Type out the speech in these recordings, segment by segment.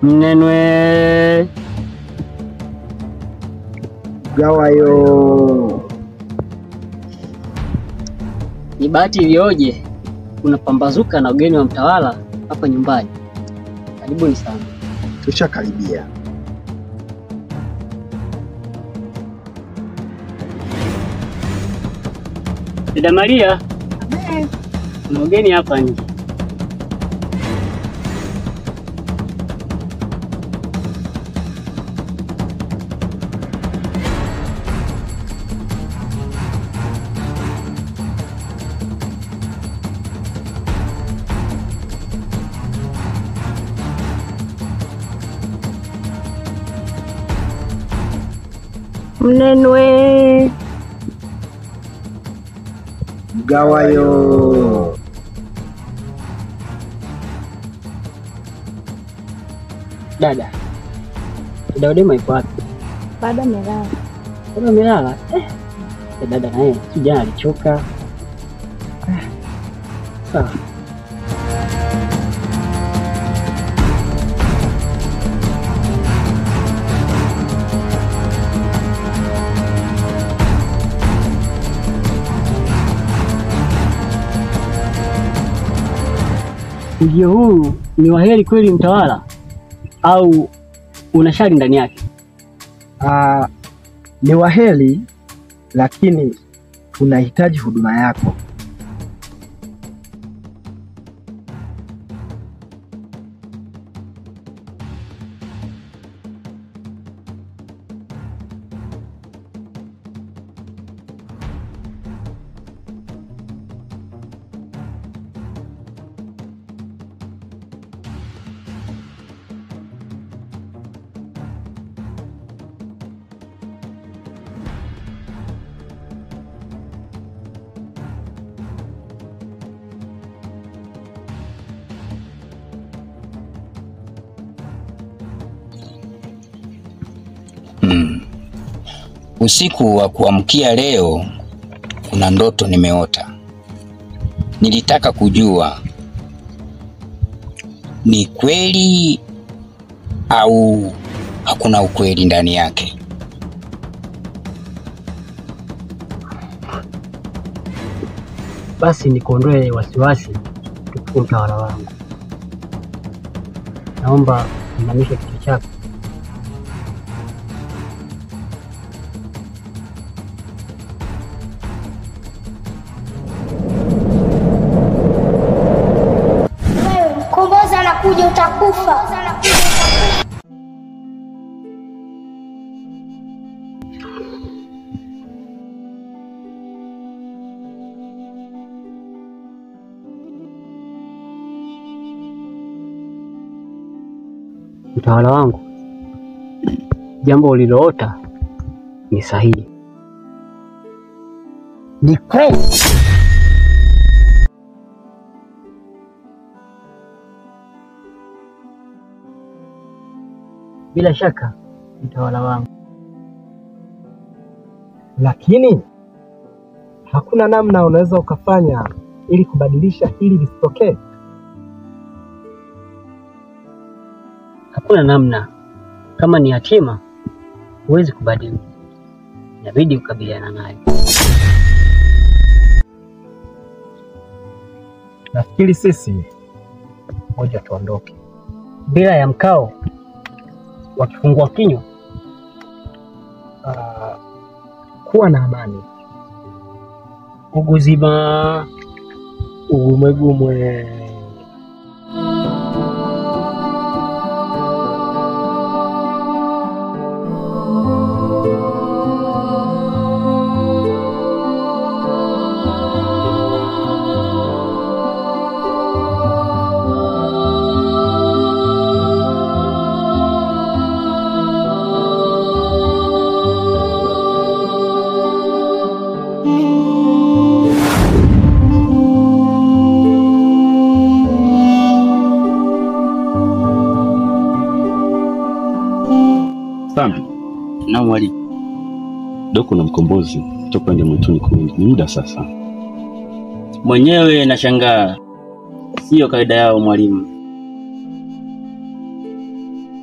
Mnenwe Gawayo. ni bahati iliyoje unapambazuka na ugeni wa mtawala hapa nyumbani. Karibuni sana. Tushakaribia. Dada Maria, kuna ugeni hapa nje. Mnenwe Gawayo. Dada, dada Odema yuko wapi? bado amelala. Bado amelala? Eh, eh, dada naye si jana alichoka. Eh, Sawa. Ujio huu ni waheri kweli mtawala, au una shari ndani yake? Ah, ni waheri lakini tunahitaji huduma yako. Mm. Usiku wa kuamkia leo kuna ndoto nimeota. Nilitaka kujua ni kweli au hakuna ukweli ndani yake. Basi nikuondoe wasiwasi, tukufu mtawala wangu. Naomba inamisha kichwa chako. Wewe mkombozi anakuja, utakufa. Mtawala wangu, jambo uliloota ni sahihi. Ni kweli. Bila shaka mtawala wangu, Lakini hakuna namna unaweza ukafanya ili kubadilisha hili lisitokee. hakuna namna. Kama ni hatima, huwezi kubadili, inabidi kukabiliana nayo. Nafikiri sisi ngoja tuondoke. Bila ya mkao wakifungua kinywa, Ah, kuwa na amani. uguzima Ugumwegumwe. Sami, na mwalimu. Doko na mkombozi toka nje mwituni kwingi, ni muda sasa. Mwenyewe nashangaa, siyo kawaida yao mwalimu.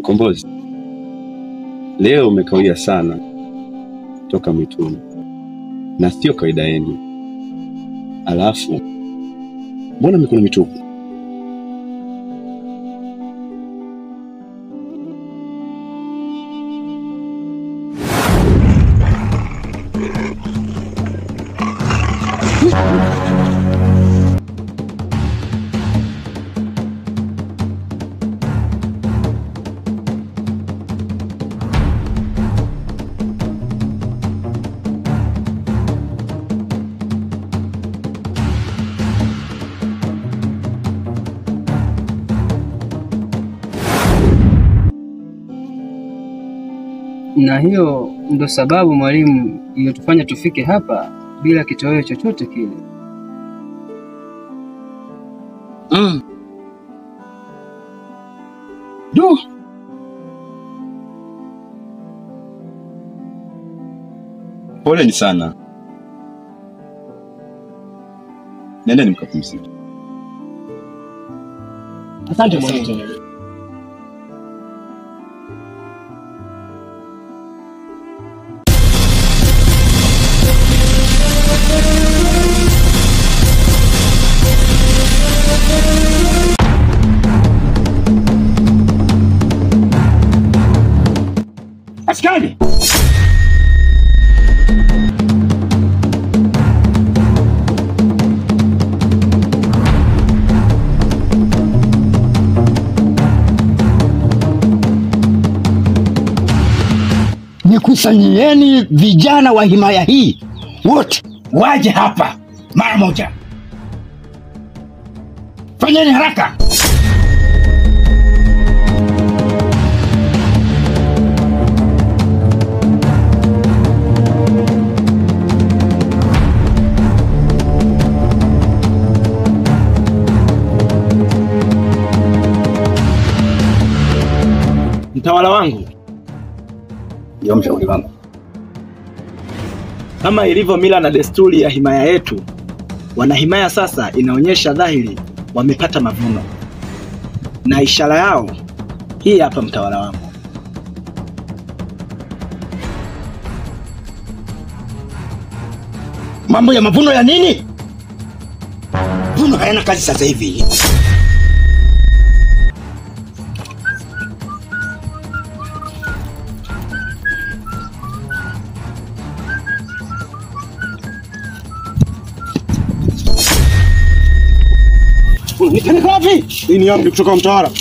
Mkombozi, leo umekawia sana toka mwituni, na sio kawaida yenu. Alafu mbona mikono mitupu? Na hiyo ndo sababu mwalimu, iliyotufanya tufike hapa bila kitoweo chochote kile. Mm. Du. Poleni sana, nendeni mkapumzike. Asante mwalimu. Askari! Nikusanyieni vijana wa himaya hii wote waje hapa mara moja. Fanyeni haraka. Mtawala wangu, Ndio mshauri wangu. kama ilivyo mila na desturi ya himaya yetu, wanahimaya sasa inaonyesha dhahiri wamepata mavuno, na ishara yao hii hapa, mtawala wangu. Mambo ya mavuno ya nini? Mavuno hayana kazi sasa hivi. Nipeleka wapi? Hii ni amri kutoka kwa mtawala.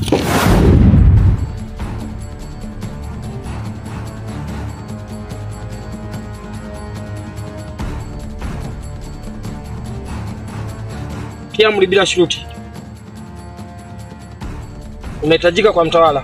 Pia amri bila shuruti. Unahitajika kwa mtawala.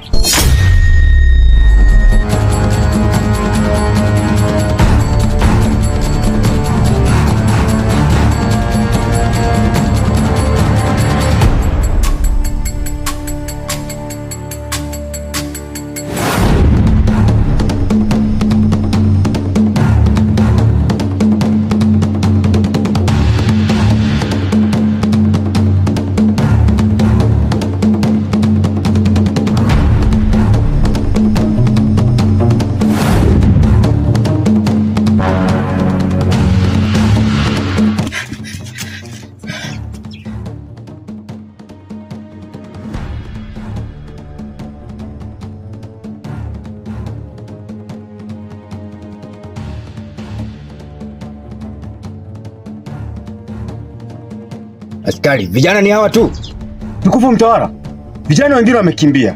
Askari, vijana ni hawa tu. Tukufu mtawala, vijana wengine wamekimbia.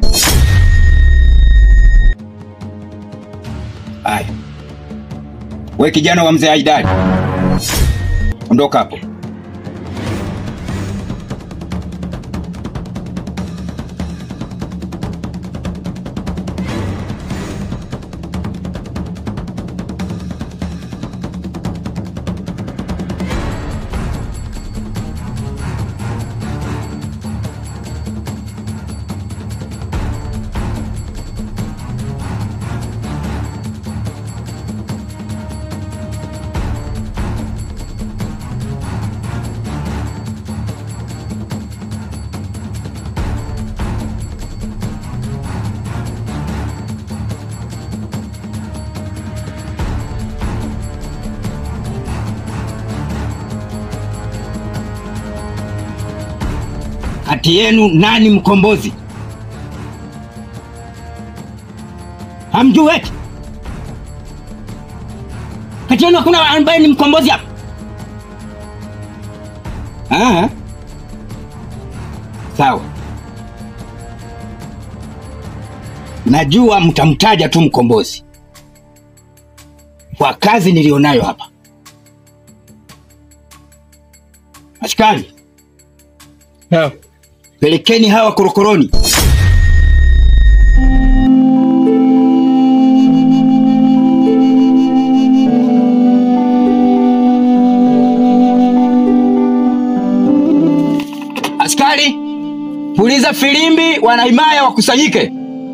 Haya, we kijana wa mzee Aidari, ondoka hapo. Kati yenu nani mkombozi? Hamjui eti? Kati yenu hakuna ambaye ni mkombozi hapa? Ah. Sawa. Najua mtamtaja tu mkombozi kwa kazi nilionayo hapa. Askari, pelekeni hawa korokoroni. Askari, puliza filimbi, wanahimaya wakusanyike.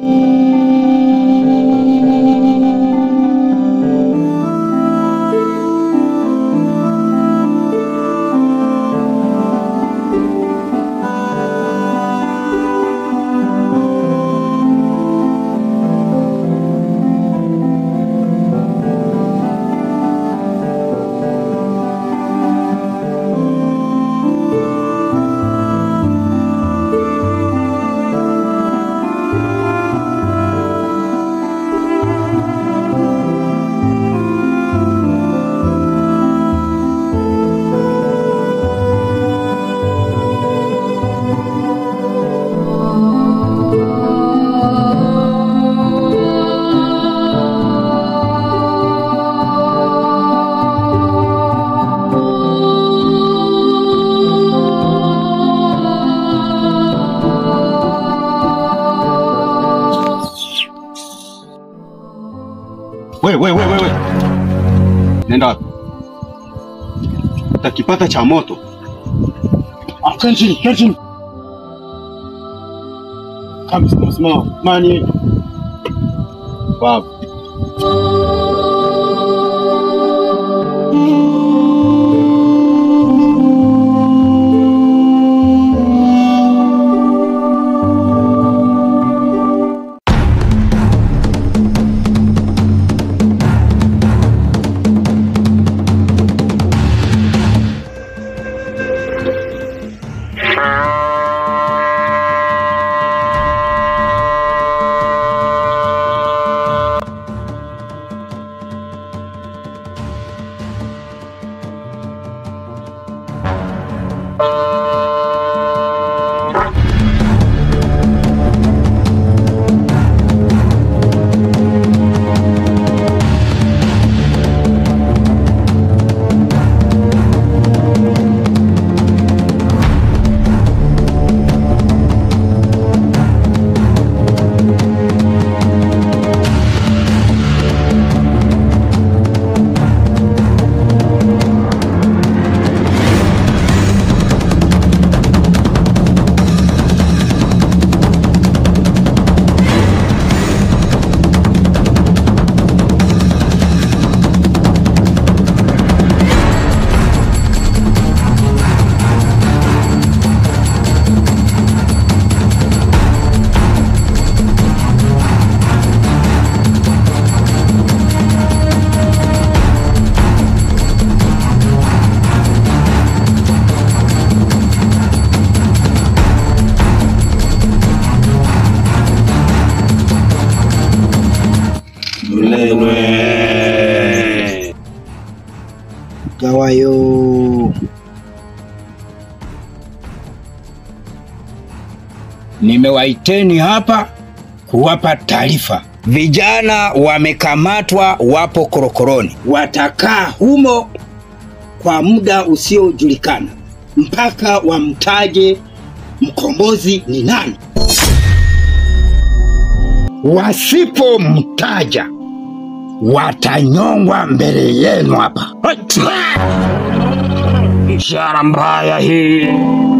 We, we, we, we, we. Nenda wapi? Utakipata cha moto. Ah, kaa chini, kaa chini. Kama simama, simama. Mani. Wapi? Gawayo. Nimewaiteni hapa kuwapa taarifa. Vijana wamekamatwa, wapo korokoroni, watakaa humo kwa muda usiojulikana mpaka wamtaje mkombozi ni nani. Wasipomtaja watanyongwa mbele yenu hapa. Ishara mbaya hii.